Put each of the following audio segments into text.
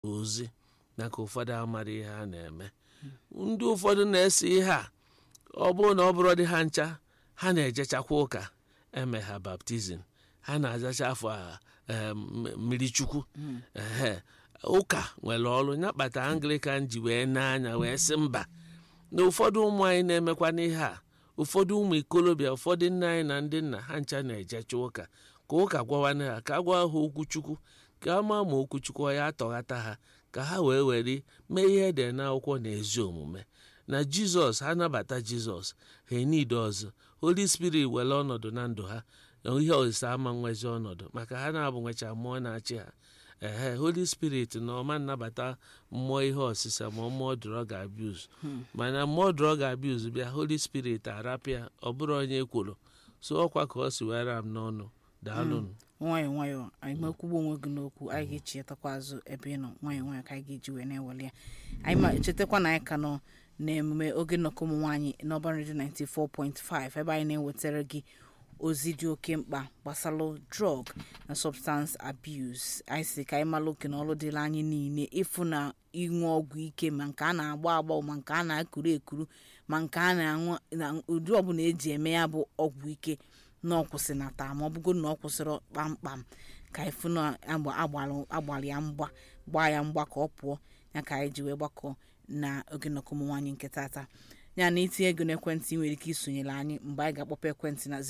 ozi na ka ụfọdụ amara ihe ha na-eme ndị ụfọdụ na-ese ihe a ọ bụrụ na ọ bụrụ dị ha ncha ha na-ejechakwa ụka eme ha baptizim ha na-azacha afọ a em, mmiri chukwu ehe ụka nwere ọrụ ya kpata anglikan ji wee n'anya wee sị mba na ụfọdụ ụmụ anyị na-emekwa n'ihe a ụfọdụ ụmụ ikolobịa ụfọdụ nne anyị na ndị nna ha ncha na-ejecha ụka ka ụka gwawana ha ka a gwa ha okwu chukwu ka a maa ma okwu chukwu ya atọghata ha ka ha wee were mee ihe ede n'akwụkwọ na ezi omume na jizọs ha nabata jizọs ha enide ọzọ holy spirit were ọnọdụ na ndụ ha na ihe osise ama nwezi ọnọdụ maka ha na-abụ nwecha mmụọ na-achị ha ehe holy spirit na ọma nnabata mmụọ ihe ọsịsa ma mmụọ drug abuse mana mmụọ drug abuse bịa holy spirit arapịa ọ bụrụ onye kwuru so ọkwa ka ọ si were m n'ọnụ daalụnụ nwayọọ nwayọọ anyị mekwugbo onwe gị n'okwu anyị ga-echetakwa azụ ebe ị nọ nwayọọ nwayọọ ka anyị ga-eji wee na-eweli ya anyị ma chetakwa na anyị ka nọ n'emume oge nnọkọ ụmụ nwaanyị n'ọban redio 94.5 ebe anyị na-ewetara gị ozi dị oke mkpa gbasalụ drug na substance abuse anyị si ka anyị malụ oke na ọrụ dịla anyị niile ịfụ na ịṅụ ọgwụ ike ma nke a na-agba agba ma nke a na-ekuru ekuru ma nke a na-aṅụ na ụdị ọbụla eji eme ya bụ ọgwụ ike na ọ kwụsị na taa ma ọ bụgo na ọ kwụsịrị kpamkpam ka ịfụ na agbalị ya mgba gbaa ya mgba ka ọ pụọ ya ka anyị ji wee gbakọ na oge nnọkọ ụmụ nwaanyị nke tata ya na itinye ego n'ekwentị ị nwere ike isonyere anyị mgbe anyị ga-akpọpụ ekwentị na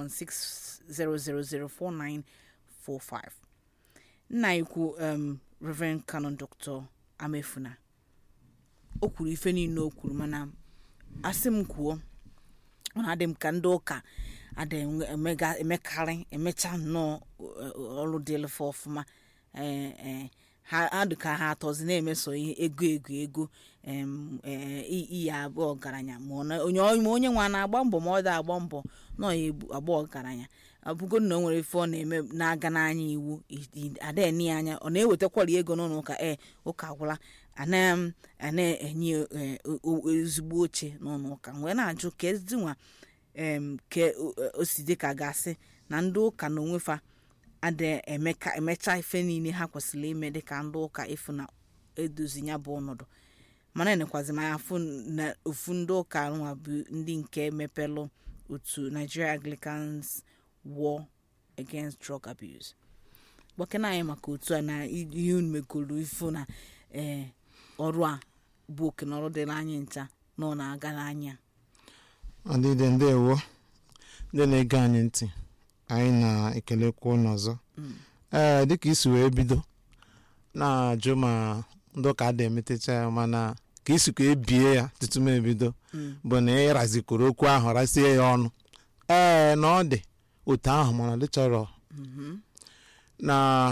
09160004945 nna ikwu um, Reverend Canon Dr. Amefuna o kwuru ife niile o kwuru mana asị m kwuo ọ na-adị m ka ndị ụka ada emega emekarị emecha nnọọ ọrụ dịlfe ọfụma ee ee ha dị ka ha atọzi na-emeso ihe ego ego ego iyi abụọ ọgaranya ma onye nwa na-agba mbọ ma ọ da agba mbọ nọ ya agba ọgaranya abụgo na o nwere ife ọ na-eme na-aga n'anya iwu adeni anya ọ na-ewetakwara ego n'ụlọ ụka ee ụka gwụla ana-enye ezigbo oche n'ụlọ ụka wee na-ajụ ka ezinwa ke o si dị ka gasị na ndị ụka na onwefa ada emecha ife niile ha kwesịrị ime dịka ndị ụka ịfụ na edozi ya bụ ọnọdụ mana enekwazi m afụ na ofu ndị ụka nwa bụ ndị nke mepelụ otu Nigeria Anglicans War Against Drug Abuse gbakena anyị maka otu a na ihe unu megoro ifu na ee ọrụ a bụ oke na ọrụ dịrị anyị ncha na ọ na-aga n'anya ọdịdị ndewo ndị na-ege anyị ntị anyị na-ekelekwa ụnụ ọzọ ee dịka isi wee bido na-ajụ ma ndị ụka ada emetecha ya mana ka isi ka ebie ya tutu m ebido bụ na ịrazikwuru okwu ahụ rasie ya ọnụ ee na ọ dị otu ahụ mana dị chọrọ na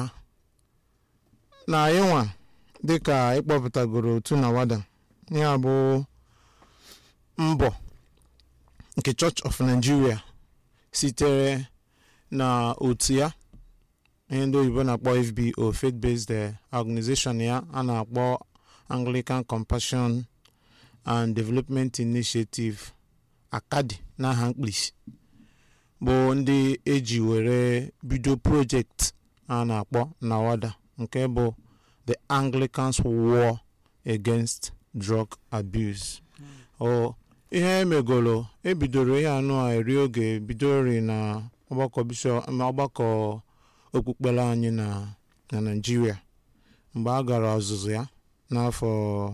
na ịnwa dịka ịkpọpụtagoro otu na wada ya bụ mbọ nke Church of Nigeria sitere na otu ya ihe ndị oyibo na-akpọ FBO faith based organization ya a na-akpọ Anglican Compassion and Development Initiative akadi n'aha mkpirisi bụ ndị eji were bido project a na-akpọ nawada nke bụ the Anglicans War Against Drug Abuse o ihe emegolo ebidoro ihe anụ a eri oge bidori na ọgbakọ bishọp ọgbakọ okpukpere anyị na na Naịjirịa mgbe a gara ọzụzụ ya n'afọ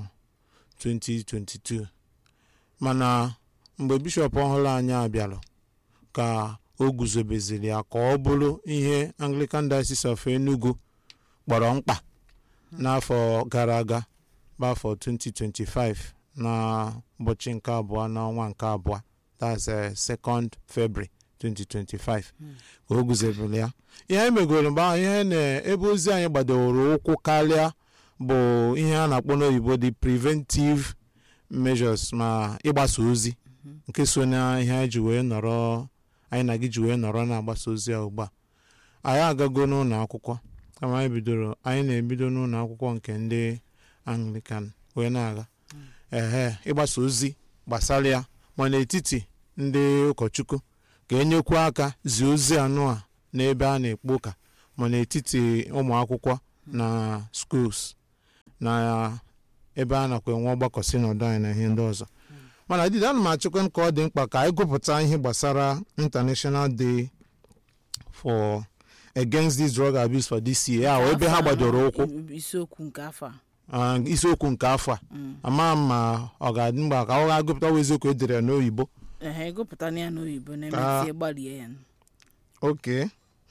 2022 mana mgbe bishọp ọhụrụ anyị abịara ka o guzobeziri ya ka ọ bụrụ ihe Anglican Diocese of Enugu kpọrọ mkpa n'afọ gara aga bụ afọ 2025 na ụbọchị nke abụọ n'ọnwa nke abụọ that's second February 2025 ka o guzobere ya ihe emegoro mgbe ahụ ihe na-ebe ozi anyị gbadoro ụkwụ karịa bụ ihe a na-akpọ n'oyibo dị preventive measures ma ịgbasa ozi nke so na ihe anyị ji wee nọrọ anyị na gị ji wee nọrọ na-agbasa ozi a ugbu a anyị agago n'ụlọ akwụkwọ kama anyị bidoro anyị na-ebido n'ụlọ akwụkwọ nke ndị Anglican wee na-aga ehe ịgbasa ozi gbasara ya ma n'etiti ndị ụkọchukwu ka enyekwu aka zie ozi anụ a n'ebe a na-ekpo ụka ma n'etiti ụmụ akwụkwọ na schools na ebe a nakwa enwe ọgbakọ sinọdụ anyị na ihe ndị ọzọ mana dịda ana m achịkwa ka ọ dị mkpa ka anyị gụpụta ihe gbasara international day for against this drug abuse for this year ya ebe ha gbadoro ụkwụ isiokwu nke afọ a ah, isiokwu nke afọ a ama m ma ọ ga-adị mgba ka ọ ga-agụpụta wa eziokwu edere ya n'oyibo ehe egopụta ya n'oyibo Ka- na-emetie gbalie ya okay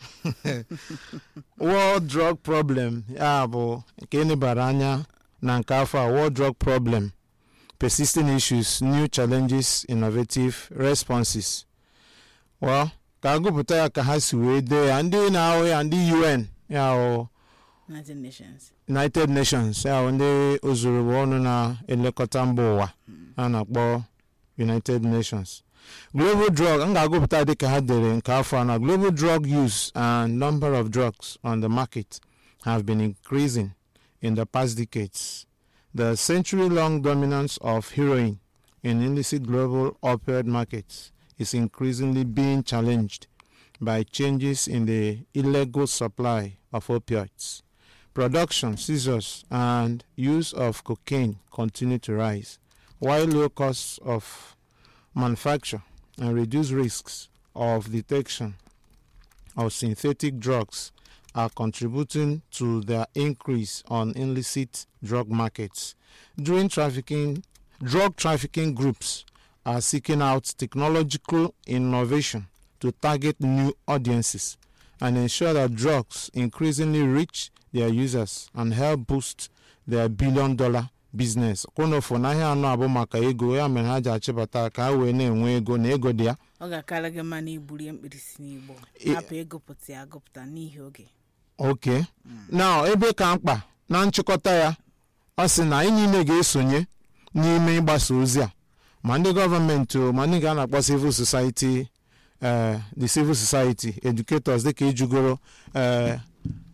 world drug problem ya bụ nke enebara anya na nke afọ a world drug problem persisting issues new challenges innovative responses well ka agụpụta ya ka ha si wee dee ya ndị na-ahụ ya ndị un ya bụ united nations united nations ya bụ ndị ozurugbo ọnụ na-elekọta mba ụwa a na-akpọ united nations global drug m ga-agụpụta dịka ha dere nke afọ a na global drug use and number of drugs on the market have been increasing in the past decades the century-long dominance of heroin in illicit global opioid markets is increasingly being challenged by changes in the illegal supply of opioids production, seizures, and use of cocaine continue to rise, while low costs of manufacture and reduced risks of detection of synthetic drugs are contributing to the increase on illicit drug markets. During trafficking, drug trafficking groups are seeking out technological innovation to target new audiences and ensure that drugs increasingly reach their users and help boost their billion dollar business kwụnụfụ n'ahịa anọ abụ maka ego ya mere ha ji achịbata ka ha wee na-enwe ego na ego dị ya ọ ga-akara gị mma na iburie mkpirisi n'igbo I- hapụ ịgụpụta ya agụpụta n'ihi oge ok na ebe ka mkpa na nchịkọta ya ọ sị na anyị niile ga-esonye n'ime ịgbasa ozi a ma ndị gọọmenti o ma ndị ga na-akpọ civil society eh, the civil society educators dịka ijugoro eh,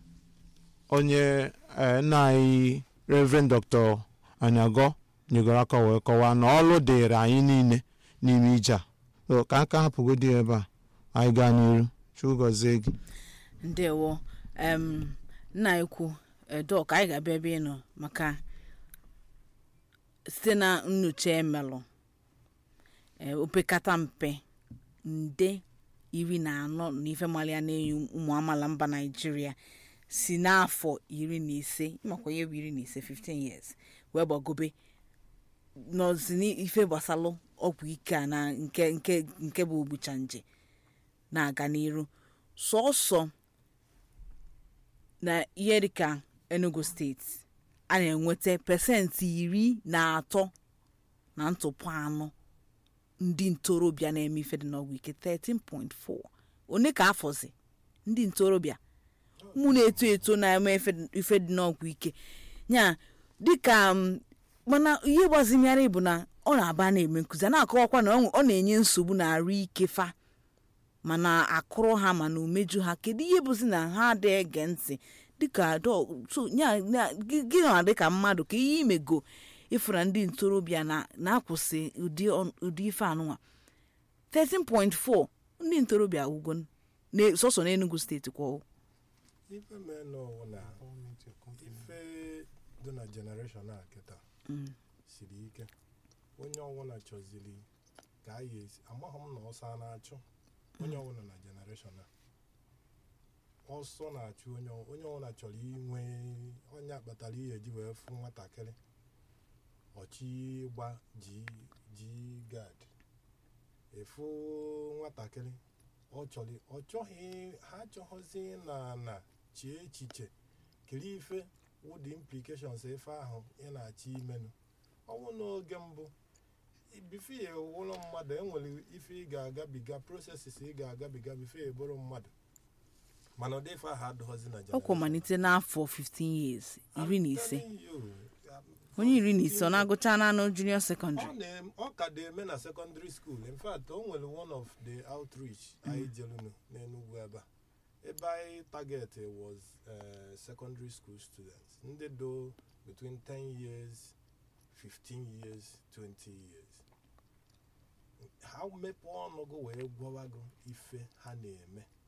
onye eh, nna anyị reverend dr anyago nyegoro aka wee kọwaa na ọlụ dịịrị anyị niile n'ime ije a So, ka aka hapụgodi ebe a anyị gaa n'iru chukwu gọzie gị ndewo em nna ekwu dọk anyị ga-abịa ebe ị nọ maka site na nyocha emelụ e, opekata mpe nde iri na anọ na ife malia na-enyi ụmụ amaala mba naijiria si n'afọ iri na ise ịmakwa ihe bụ iri na ise 15 years wee gbagobe nọzi n'ife gbasalụ ọgwụ ike a na nke nke nke bụ ogbucha nje na-aga n'iru sọọsọ na ihe dịka enugu steeti a na-enweta pasentị iri na atọ na ntụpụ anọ ndị ntorobịa na-eme ife dị n'ọgwụ ike 13.4 one ka afọzi ndị ntorobịa mụ na-eto eto na-eme ife- ife dị n'ọgwụ ike ya dịka m, mana ihe gbazimịarị bụ na ọ na-aba na-eme nkụzi a na-akọwakwa na ọ nwe- ọ na-enye nsogbu na arụ ike fa mana akụrụ ha mana umeju ha kedu ihe bụzi na ha adịghị ege ntị dịka dọ- so, nya- nya- gị gị nwa dịka mmadụ ka ihe imego ịfụra ndị ntorobịa na- na-akwụsị ụdị ọ- ụdị ife anụnwa 13.4 ndị ntorobịa ugwo sọsọ n'enugu steeti kwao ife mee n'ụwa na ife dị na generation a kịta siri ike onye ọbụla chọziri ka a ya esi amaghị m na ọsọ a na-achụ onye ọbụla na generation a ọsọ na-achụ onye ọ- onye ọbụla chọrọ inwe onye kpatara ihe eji wee fụ nwatakịrị ọchị gba ji ji gad efu nwatakịrị ọ chọrọ ọ chọghị ha achọghịzi na na chie echiche kiri ife wụdị implications ife ahụ ị na-achọ imenụ ọnwụ n'oge mbụ bifo ya wụrụ mmadụ enwere ife ị ga-agabiga prosesis ị ga-agabiga bifo ya bụrụ mmadụ mana ụdị ife ahụ adịghịzi na ọkwa generation. malite n'afọ 15 years iri na I'm ise telling you, um, onye iri na ise ọ na-agụcha naanị junior ọ secondary na- ọ ka dị eme na secondary school in fact o nwere one of the outreach anyị jelunu n'enugwu ebe a ebe anyị target was uh, secondary school students ndị do between 10 years 15 years 20 years ha mepee ọnụ gị wee gwawago ife ha na-eme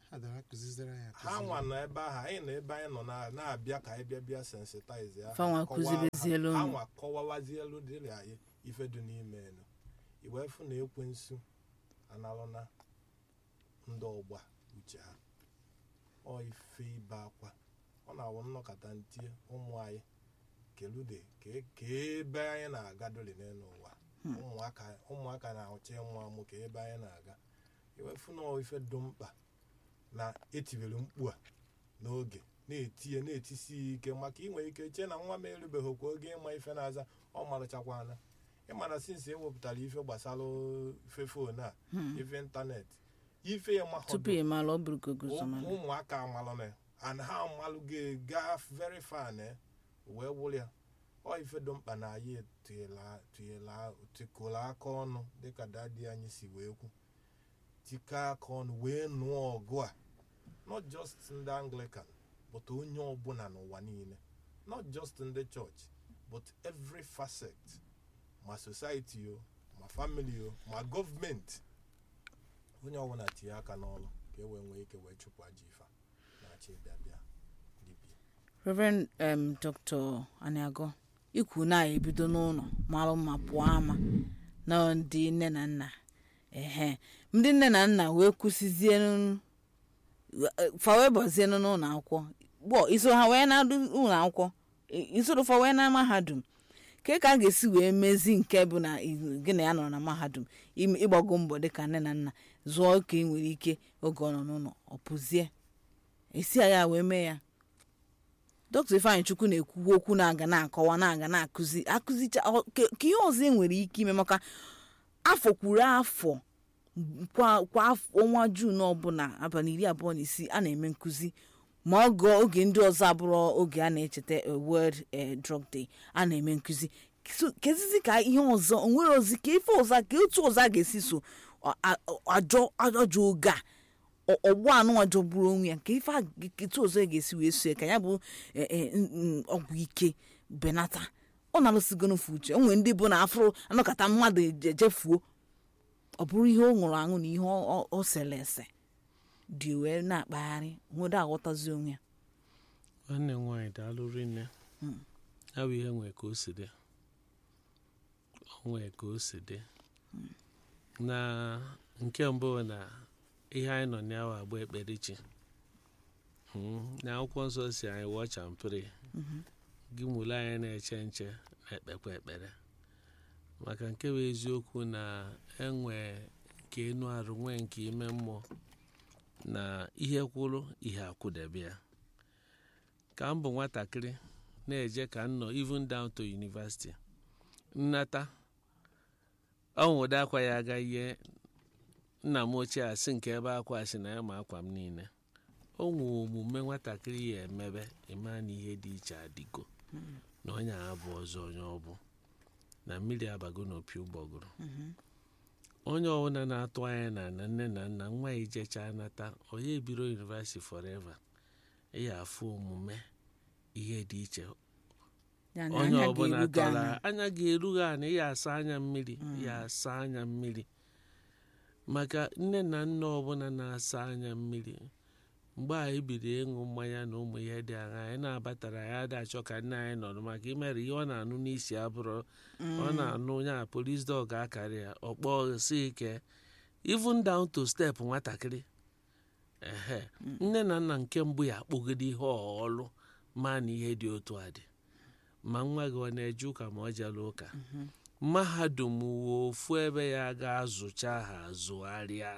adara kụzizere ya ha nwa nọ ebe ahụ anyị nọ ebe anyị nọ na- na-abịa ka anyị bịa bịa sensitize ya Fanwa kụzibezielu ha unu. nwa kọwawazielu dịrị anyị ife dị n'ime elu iwe fụ na ekwensu analụna ndị ọgba uche ha ọ ife ibe akwa ọ na-awụ nnọkọta ntie ụmụ anyị kelude ka- ka ebe anyị na-aga doli n'elu ụwa ụmụaka ụmụaka na-ahụcha ịmụ amụ ka ebe anyị na-aga iwefu na ọ ife dị mkpa na etibere mkpu a n'oge na-etinye na-etisi ya ike maka inwe ike chee na nwa m erubeghị kwa oge ịma ife na-aza ọ marụchakwana ịmana sinsi ewepụtara ife gbasara ife fon a ife ịntanetị ife ya tupu ị mara ọ bụrụ kogosoma ụmụaka amalụna and ha amalụ ga very far na wee wụrụ ya ọ ife dị mkpa na anyị tụnyela tụnyela tikọrọ aka ọnụ dịka dadi anyị si wee kwu tikọ aka ọnụ wee nụọ ọgụ a not just ndị anglican but onye ọbụla n'ụwa niile not just ndị church but every facet ma society o ma family o ma gọọmenti onye ọbụla tinye aka n'ọrụ ka e wee nwee ike wee chụpụ ajọ ife a na-achị bịa bịa dibia reverend um, dr aniago ikwu na-ebido n'ụlọ mara mma pụọ ama na ndị nne na nna ehe ndị nne na nna wee kwụsịzie fa wee bazie n'ụlọ akwụkwọ gbọ iso ha wee na ụlọ akwụkwọ i- isoro fa wee na mahadum ke ka a ga-esi wee mezi nke bụ na i- gị na ya nọrọ na mahadum ime- ịgbago mbọ dịka nne na nna zụọ ka ị nwere ike oge ọ nọ n'ụlọ ọ pụzie esi ya wee mee ya dọkịta ifeanyị chukwu na-ekwu okwu na-aga na-akọwa na-aga na-akụzi akụzicha ọ- ke- ka ihe ọzọ e nwere ike ime maka afọ kwuru afọ kwa kwa afọ- ọnwa juun ọbụla abalị iri abụọ na isii a na-eme nkụzi ma oge oge ndị ọzọ abụrụ oge a na-echeta eh, world eh, drug day a na-eme nkụzi So, kezizi ka ihe ọzọ onwere ozi ka ife ọzọ ka otu ọzọ a ga-esi so a- a- ajọ ajọ oge a ọ- ọgbọ anụnwa jọgburu onwe ya ka ife a ga- etu ọzọ ya ga-esi wee so ya ka ya bụ eh, eh, n- n- ọgwụ ike benata ọ na-alụsigonufu uche o nwere ndị bụ na afụrụ anọkọta mmadụ eje- ejefuo ọ bụrụ ihe ọ ṅụrụ aṅụ na ihe ọ- ọ- ọ sere ese dị wee na-akpagharị nwedo aghọtazi onwe ya nwanne m nwaanyị daalụ rinne ya bụ ihe nwee ka o si dị o nwee ka o si dị na nke mbụ bụ na ihe anyị nọ n'awa agba ekpere chi Hmm, na akwụkwọ nsọ si anyị watch and pray gị mụle anyị na-eche nche na-ekpekwa ekpere maka nke bụ eziokwu na enwe nke enu arụ nwee nke ime mmụọ na ihe kwụrụ ihe akwụdebe ya ka m bụ nwatakịrị na-eje ka m nọ even down to university nnata ọnwụde akwa ya aga ihe nna m ochie asị nke ebe akwa asị na ya ma akwa m niile o nwee omume nwatakịrị ya emebe ịma na ihe dị iche adịgo na onye a bụ ọzọ onye ọ bụ na mmiri abago n'opi ụgbọgụrụ onye ọbụla na-atụ anya na na nne na nna nwa ya ijecha nata onye ebiro university forever ya afụ omume ihe dị iche Ya na onye anya ọbụla ga-erugo tọrọ anya. anya ga-erugha ana ya asa anya mmiri ya asa anya mmiri maka nne na nna ọbụla na-asa anya mmiri mgbe anyị biri ịṅụ mmanya na ụmụ ihe dị aṅa anyị na-abatara ya ada achọ ka nne anyị nọrọ maka imere ihe ọ na-anụ n'isi abụrụ ọ na-anụ ya polis dọg akarị ya ọkpọ si ike even down to step nwatakịrị ehe nne na nna nke mbụ ya akpọgide ihe ọlụ ma na ihe dị otu a dị ma nwa gị ọ na-eje ụka ma ọ jela ụka mahadum wuo ofu ebe ya ga-azụcha ha azụgharịa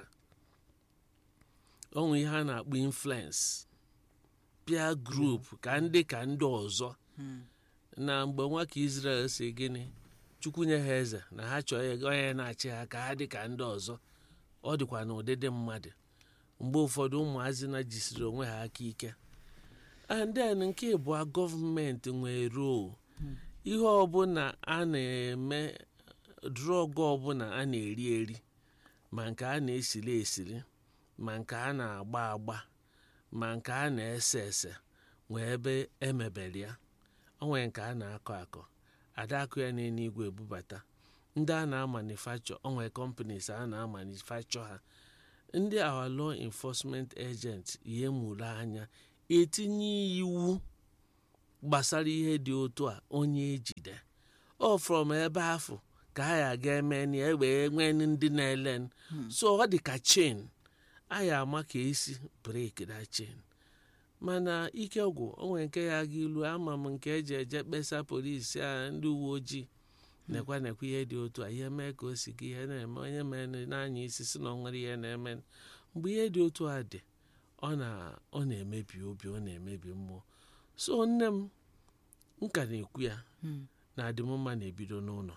onwe ihe a na-akpọ influence peer group ka ndị ka ndị ọzọ na mgbe nwa ka Israel si gịnị chukwu nye ha eze na ha chọọ ya onye na-achị ha ka ha dị ka ndị ọzọ ọ dịkwa na ụdịdị mmadụ mgbe ụfọdụ ụmụazị na jisiri onwe ha aka ike and then nke ịbụọ gọọmenti nwere role ihe ọbụla a na-eme drọg ọbụla a na-eri eri ma nke a na-esiri esiri ma nke a na-agba agba ma nke a na-ese ese nwee ebe emebere ya o nwere nke a na-akọ akọ adakụ ya n'elu igwe ebubata ndị a na-amanifacture o nwere companies a na-amanifacture ha ndị our law enforcement agent ya emuru anya etinye iwu gbasara ihe dị otu a onye ejide ọ from ebe afọ ka a ya ga eme na ya wee nwee ndị na-ele n. so ọ dị ka chain a ya ama ka esi break that chain mana ike gwụ o nwere nke ya ga ilu ama m nke eji eje kpesa polisi a ndị uwe ojii nekwa nekwa ihe dị otu a ihe mee ka o si gị ihe na-eme onye mere n'anya isi si na ọ nwere ihe na-eme mgbe ihe dị otu a dị ọ na- ọ na-emebi obi ọ na-emebi mmụọ so nne m m ka na-ekwu ya na adịmmma na-ebido n'ụlọ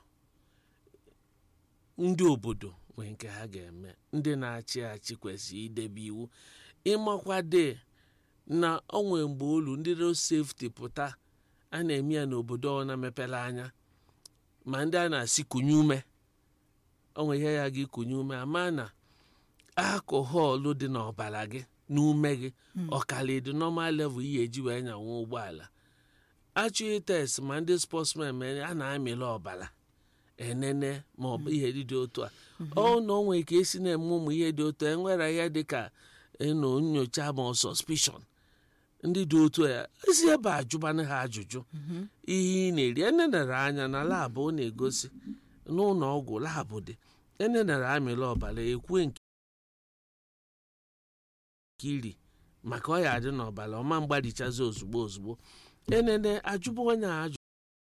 ndị obodo nwere nke ha ga-eme ndị na-achị achị kwesịrị idebe iwu ịmakwade na onwe mgbe olu ndị road safety pụta a na-eme ya n'obodo ọ na-emepere anya ma ndị a na-asị kunye ume onwe ihe ya gị kunye ume ama na akọhọlụ dị n'ọbara gị n'ume gị ọkara dị normal level ihe eji wee nyanwe ụgbọala achọghị test ma ndị sportsmen mere a na-amịla ọbara enene ma ọ bụ ihe dị dị otu a ọ na onwe ka esi na-eme ụmụ ihe dị otu a enwere ihe dị ka ịnụ nyocha ma ọ suspicion ndị dị otu a esi ebe a jụbanụ ha ajụjụ ihe ị na-eri enenere anya na labụ ọ na-egosi n'ụlọ ọgwụ labụ dị enenere amịla ọbara ekwe nke iri maka ọ ya adị n'ọbara ọma mgbadichazi ozugbo ozugbo enene ajụbụ onye a ajụ